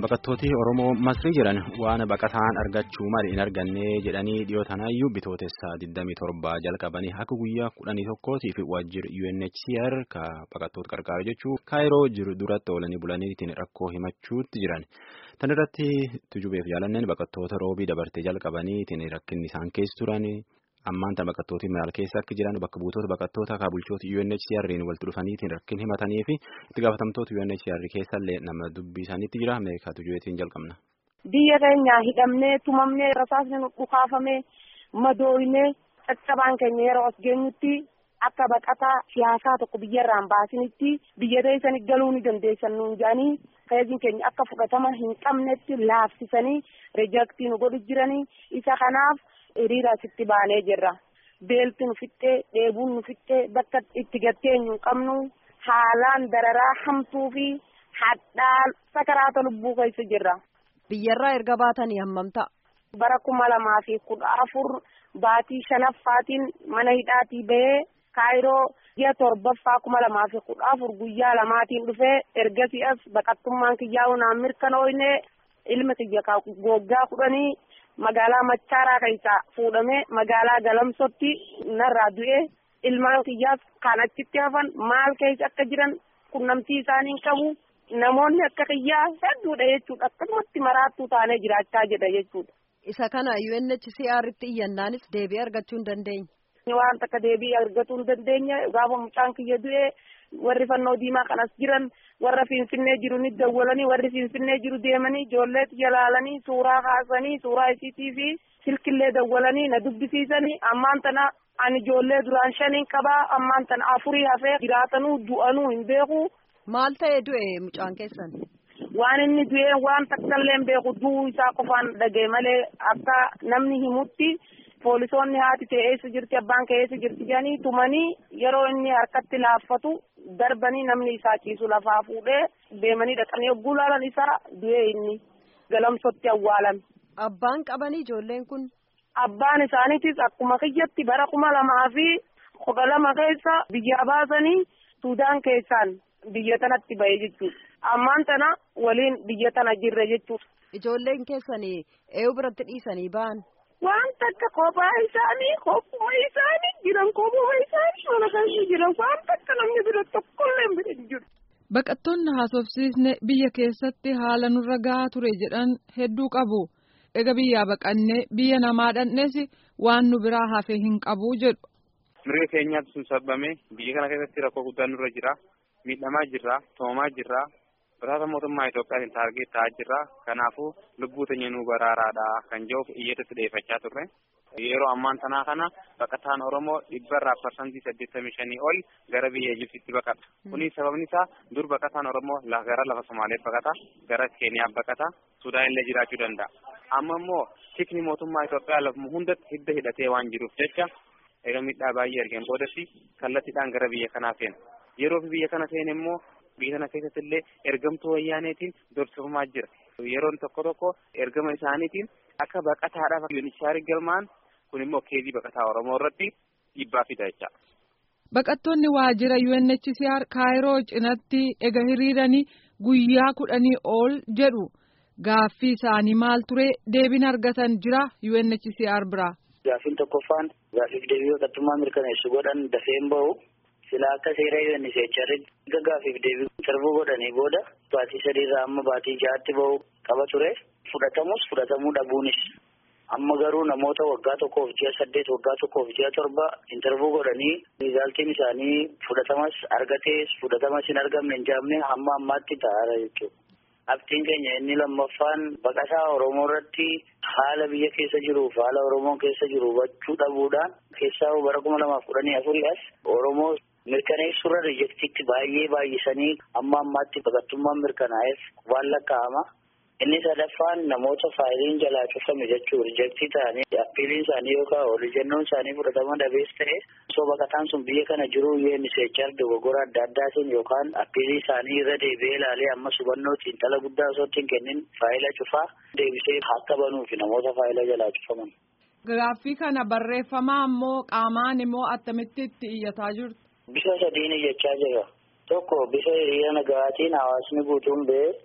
Baqattooti Oromoo Masrii jiran waan baqataan argachuu malee hin arganne jedhanii dhiyootanayyuu bitootessa 27 jalqabanii akka guyyaa 11tiif waajjirri UNHCR ka baqattoota qarqaaru jechuun kaayiroo jiru duratti oolanii bulaniitiin rakkoo himachuutti jiran. Tan irratti tujubeef jaalanneen baqattoota roobii dabartee jalqabaniitiin rakkinni isaan keessa turan. Ammaan tan baqattooti maal keessa akka jiran bakka buutota baqattoota akka bulchoota UNHCR'n walitti dhufaniitiin rakkin himatanii fi itti gaafatamtoota UNHCR keessallee nama dubbii isaaniitti jira Ameerikaa tujubeetiin jalqabna. Biyya keenya hidhamnee tumamnee rasaasni dhukaafamee madooynee caccabaan keenya yeroo as geenyutti akka baqataa siyaasaa tokko biyyarraan baasinitti biyya teessanii galuu ni dandeessan nuun jedhanii feeziin keenya akka fudhatama hin qabnetti laafsisanii rijaktii nu godhu jiranii isa kanaaf. hiriira asitti baanee jirra beelti nu fixxee dheebuun nu fixxee bakka itti gatteenyu hin qabnu haalaan dararaa hamtuu fi hadhaa sakaraata lubbuu keessa jirra. Biyyarraa erga baatanii hammam ta'a? Bara kuma lamaa fi kudha afur baatii shanaffaatiin mana hidhaatii bahee kaayiroo ji'a torbaffaa kuma lamaa fi kudha afur guyyaa lamaatiin dhufee ergasii as baqattummaan kiyyaa'u naan mirkanooyne ilma kiyya goggaa kudhanii. magaalaa machaaraa keessaa fuudhamee magaalaa galamsotti narraa du'ee ilmaan kiyyaas kan achitti hafan maal keessa akka jiran qunnamtii isaanii hin qabu namoonni akka kiyyaa hedduudha jechuudha akkasumatti maraattuu taanee jiraachaa jedha jechuudha. Isa kana UNHCR'tti iyyannaanis deebii argachuu hin dandeenye. Waan takka deebii argachuu hin dandeenye gaafa mucaan kiyya du'ee warri fannoo diimaa kanas jiran warra finfinnee jiru ni dawwalanii warri finfinnee jiru deemanii ijoolleetti jalaalanii suuraa kaasanii suuraa isiitii fi silkillee dawwalanii na dubbisiisanii ammaan tana ani ijoollee duraan shaniin qabaa ammaan tana afurii hafee jiraatanuu du'anuu hin beeku. Maal ta'ee du'e mucaan keessan? Waan inni du'e waan takkallee hin beeku du'uu isaa qofaan dhagee malee akka namni himutti. Poolisoonni haati ta'e eessa jirti abbaan kee eessa jirti jedhanii tumanii yeroo inni harkatti laaffatu darbanii namni isaa ciisu lafaa fuudhee deemanii dhaqanii yogguu laalan isaa du'ee inni galamsotti awwaalame. Abbaan qabanii ijoolleen kun? Abbaan isaaniitis akkuma kiyyatti bara kuma lamaa fi kudha lama keessa biyyaa baasanii Suudaan keessaan biyya tanatti ba'e jechuudha. Ammaan tana waliin biyya tana jirre jechuudha. Ijoolleen keessanii eeyu biratti dhiisanii ba'an? waan takka kophaa isaanii kophuma isaanii jiran kophuma isaanii mana keessa jiran waan takka namni bira tokkollee bira hin jiru. Baqattoonni haasofsiisne biyya keessatti haala nurra gahaa ture jedhan hedduu qabu. Ega biyyaa baqannee biyya namaa dhandhees waan nu biraa hafe hin qabu jedhu. Mirga keenyaatu sun sabbame biyya kana keessatti rakkoo guddaan nurra jira. Miidhamaa jirra, toomaa jirra. Biraata mootummaa Itoophiyaatiin taargeet ta'aa jirra. Kanaafuu lubbuu teenya nu baraaraadha kan jedhuuf iyyatatti dhiyeeffachaa turre. Yeroo ammaan tanaa kana baqataan Oromoo dhibbarraa parsantii saddeettamii shanii ol gara biyya Ijiptiitti baqata. Kunis sababni isaa dur baqataan Oromoo gara lafa Somaaleef baqata, gara Keeniyaaf baqata, Sudaan illee jiraachuu danda'a. Amma immoo tikni mootummaa Itoophiyaa lafuma hundatti hidda hidhatee waan jiruuf jecha eega miidhaa baay'ee argeen boodatti kallattiidhaan gara biyya kanaa seena. Yeroo biyya kana seene immoo biyya kana keessatti illee ergamtuu wayyaaneetiin dorsifamaa jira. Yeroon tokko tokko ergama isaaniitiin akka baqataadhaaf yuunichaari galmaan kun immoo keezii baqataa Oromoo irratti dhiibbaa fida jecha. Baqattoonni waajjira UNHCR Kaayiroo cinatti ega hiriiranii guyyaa kudhanii ol jedhu gaaffii isaanii maal ture deebiin argatan jira UNHCR biraa. Gaaffiin tokkoffaan gaaffiif deebii baqattummaa mirkaneessu godhan dafeen bahu. Silaa akka seera UNHCR erga gaaffiif deebii sarbuu godhanii booda baatii sadiirraa amma baatii ja'aatti bahu qaba ture. Fudhatamus fudhatamuu dhabuunis. Amma garuu namoota waggaa tokkoof ji'a saddeet waggaa tokkoof ji'a torba intarvuu godhanii riizaaltiin isaanii fudhatamas argatees fudhatamas hin argamne hin jaamne hamma ammaatti ta'aara jechuudha. Abdiin keenya inni lammaffaan baqataa Oromoo irratti haala biyya keessa jiruuf haala Oromoon keessa jiru hubachuu dhabuudhaan keessaa bara kuma lamaaf kudhanii afurii as Oromoo mirkaneessurra riijektiitti baay'ee baay'isanii amma ammaatti baqattummaan mirkanaa'eef waan lakkaa'ama. Inni sadaffaan namoota faayiliin jalaa cufame jechuun riijektii ta'anii appiiliin isaanii yookaan oliijannoon isaanii fudhatama dhabees ta'e osoo baqataan sun biyya kana jiru UNHCR dogoggora adda addaatiin yookaan appiilii isaanii irra deebi'ee ilaalee amma hubannootiin dhala guddaa osoo ittiin kennin faayila cufaa deebisee akka banuufi namoota faayila jalaa cufaman. Gaaffii kana barreeffamaa immoo qaamaan immoo attamitti itti iyyataa jirtu. Bifa sadiin iyyachaa jira. Tokko bifa hiriira nagaatiin hawaasni guutuun ba'ee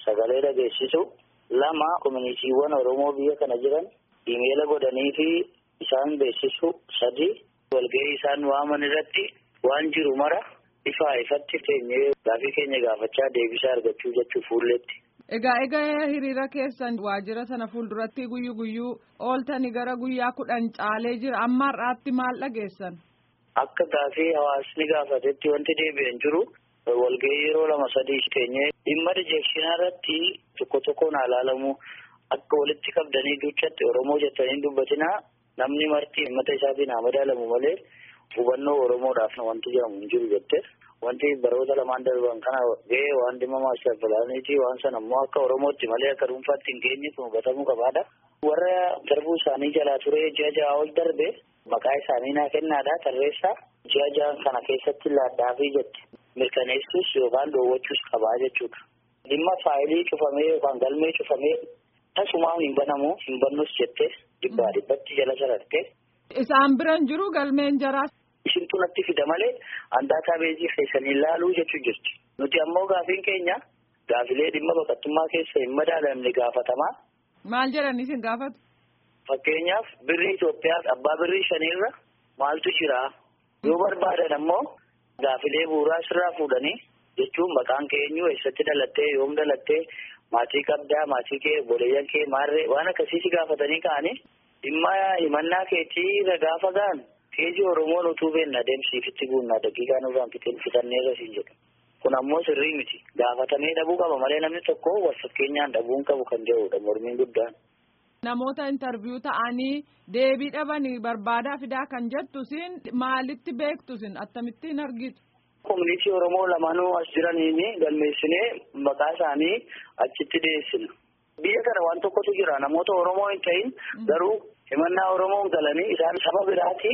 sagalee dhageessisu lama kominitiiwwan Oromoo biyya kana jiran imeela godhanii fi isaan beeksisu sadi walgahii isaan waaman irratti waan jiru mara ifaa ifatti teenyee gaafii keenya gaafachaa deebisaa argachuu jechuu fuulletti. Egaa egaa hiriira keessan waajjira sana fuulduratti guyyu guyyuu ooltanii gara guyyaa kudhan caalee jira amma har'aatti maal dhageessan? Akka gaafii hawaasni gaafatetti wanti deebi'an jiru walgahii yeroo lama sadii teenyee dhimma rijekshinaa irratti tokko tokkoon ilaalamu akka walitti qabdanii duuchatti Oromoo jettanii dubbatinaa namni marti himmata isaatiin haa madaalamu malee hubannoo Oromoodhaaf wanti jedhamu hin jiru jette. Wanti baroota lamaan darban kana ga'ee waan dhimma maastar pilaaniiti waan sana immoo akka Oromootti malee akka dhuunfaatti hin geenye kun hubatamuu qabaadha. Warra darbuu isaanii jalaa ture ji'a ja'a ol darbe maqaa isaanii naa kennaadha tarreessaa ji'a ja'an kana keessatti laadhaafii jette mirkaneessuus yookaan dhoowwachuus qabaa jechuudha. Dhimma faayilii cufamee yookaan galmee cufamee tasumaa hin banamu hin bannus jettee dhibbaa dhibbatti jala sararte. Isaan biran jiru galmeen jaraas. Isintu natti fida malee handaataa beezii keessanii ilaaluu jechuu jirti. Nuti ammoo gaafiin keenya gaafilee dhimma baqattummaa keessa hin madaalamne gaafatamaa. Maal jedhanii isin gaafatu? Fakkeenyaaf birrii Itoophiyaaf abbaa birrii shaniirra maaltu jira? Yoo barbaadan ammoo gaafilee bu'uuraa sirraa fuudhanii jechuun maqaan kee eenyu eessatti dhalattee yoom dhalattee maatii qabdaa maatii kee obboleeyyan kee maarree waan akkasii si gaafatanii ka'anii dhimma himannaa keetii gaafa ga'an. Keejii Oromoon utuu beekna adeemsiifitti guunnaa daqiiqaa nurraan fixeen fitanneerra siin jedhu. Kun ammoo sirrii miti. Gaafatamee dhabuu qaba malee namni tokko wal fakkeenyaan dhabuun qabu kan jedhudha mormiin guddaan. Namoota intarviyuu ta'anii deebii dhabanii barbaadaa fidaa kan jettu siin maalitti beektu siin akkamittiin argitu? Koominitii Oromoo lamaanuu as jiraniin galmeessinee maqaa isaanii achitti dhiyeessina. Biyya kana waan tokkotu jira namoota Oromoo hin ta'in garuu himannaa Oromoon galanii isaan saba biraati.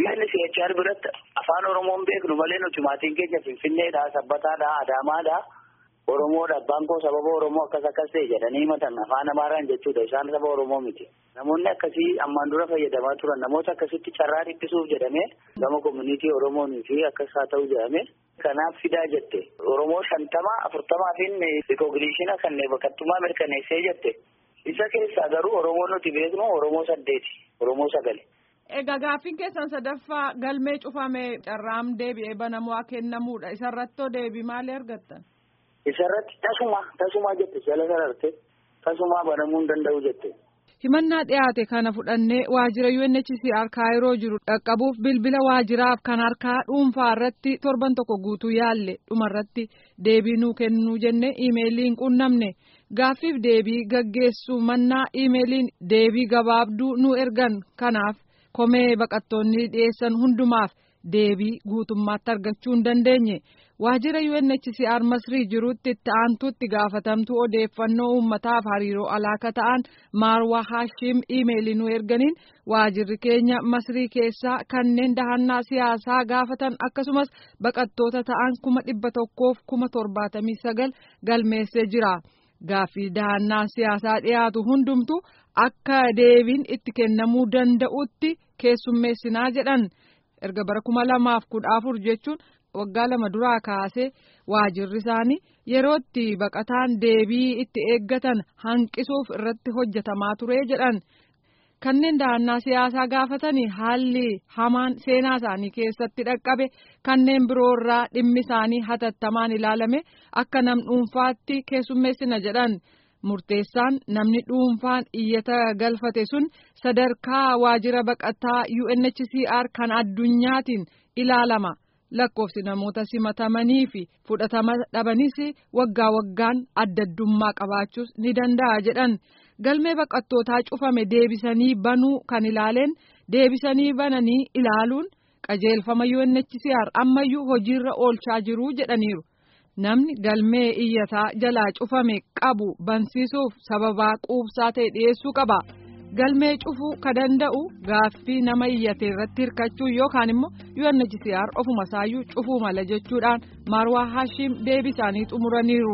UNHCR biratti afaan Oromoon beeknu malee nuti maatiin keenya Finfinneedha, Sabbataadha, Adaamaadha, Oromoodha. Abbaan koo sababa Oromoo akkas akkas ta'e jedhanii himatan afaan Amaaraan jechuudha. Isaan saba Oromoo miti. Namoonni akkasii ammaan dura fayyadamaa turan namoota akkasitti carraa dhiphisuuf jedhamee gama koominitii Oromoonii fi akkas haa ta'u jedhamee kanaaf fidaa jette. Oromoo shantama afurtamaa fi rikooginiishina kan baqattummaa mirkaneessee jette. Isa keessaa garuu Oromoo nuti beeknu Oromoo saddeeti. Oromoo sagali. Egaa gaaffiin keessan sadaffaa galmee cufamee carraam deebi'ee banamoo kennamuudha. Isarrattoo deebii maalii argattan? Isarratti tasuma tasuma jette jala sararte tasuma banamuu hin danda'u jette. Himannaa dhiyaate kana fudhannee waajjira UNHCR Kaayiroo jiru dhaqqabuuf bilbila waajjiraaf kan harkaa dhuunfaa irratti torban tokko guutuu yaalle dhumarratti deebii nuu kennuu jenne iimeeliin qunnamne gaaffiif deebii gaggeessuu mannaa iimeeliin deebii gabaabduu nu ergan kanaaf. komee baqattoonni dhiyeessan hundumaaf deebii guutummaatti argachuu hin dandeenye waajjira UNHCR Masrii jirutti itti aantuutti gaafatamtuu odeeffannoo uummataaf hariiroo alaaka ta'an Maarwaa Haashim iimeelii nu erganiin waajjirri keenya Masrii keessaa kanneen dahannaa siyaasaa gaafatan akkasumas baqattoota ta'an kuma dhibba tokkoof kuma torbaatamii sagal galmeessee jira. Gaaffii dahannaa siyaasaa dhiyaatu hundumtu akka deebiin itti kennamuu danda'utti keessummeessinaa jedhan erga bara kuma lamaaf kudha afur jechuun waggaa lama duraa kaasee waajirri isaanii yerootti baqataan deebii itti eeggatan hanqisuuf irratti hojjetamaa ture jedhan. Kanneen dahannaa siyaasaa gaafatanii haalli hamaan seenaa isaanii keessatti dhaqqabe kanneen biroorraa dhimmi isaanii hatattamaan ilaalame akka nam dhuunfaatti keessummeessina jedhan murteessaan namni dhuunfaan iyyata galfate sun sadarkaa waajjira baqataa UNHCR kan addunyaatiin ilaalama lakkoofsi namoota simatamanii fi fudhatama dhabanis waggaa waggaan addaddummaa qabaachuus ni danda'a jedhan. galmee baqattootaa cufame deebisanii banuu kan ilaaleen deebisanii bananii ilaaluun qajeelfama UNHCR ammayyuu hojiirra oolchaa jiru jedhaniiru. Namni galmee iyyataa jalaa cufame qabu bansiisuuf sababaa quubsaa ta'e dhiyeessuu qaba. Galmee cufuu ka danda'u gaaffii nama iyyate irratti hirkachuu yookaan immoo UNHCR ofuma isaayyuu cufuu mala jechuudhaan Marwaa Hashim deebii isaanii xumuraniiru.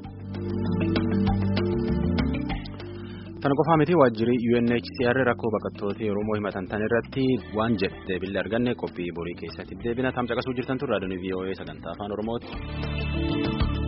Kana qofaa miti waajjirri UNHCR rakkoo baqattoota Oromoo himatan tan irratti waan jedhe deebii arganne qophii borii keessatti deebina tam caqasuu jirtan turre raadiyoo VOA sagantaa afaan Oromooti.